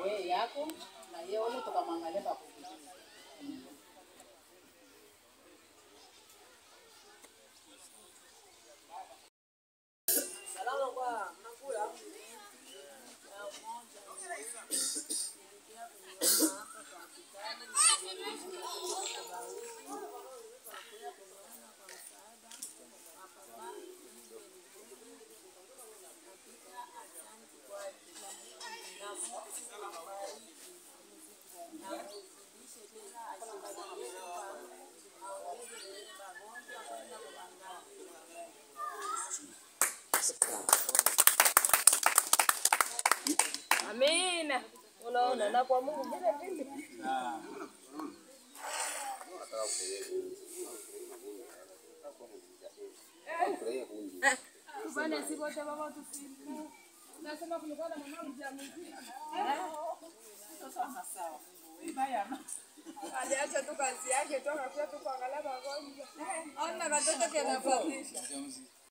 wewe yako na yeye wale tukamwangalia pa kufikia. Amina. Unaona, na kwa Mungu vile vile. Bwana si wote baba tusifu. Nasema kulikuwa na mama mjamzito. Aliacha tu kazi yake tu akakuja tu kuangalia magonjwa. Ona katoto kanafuatisha.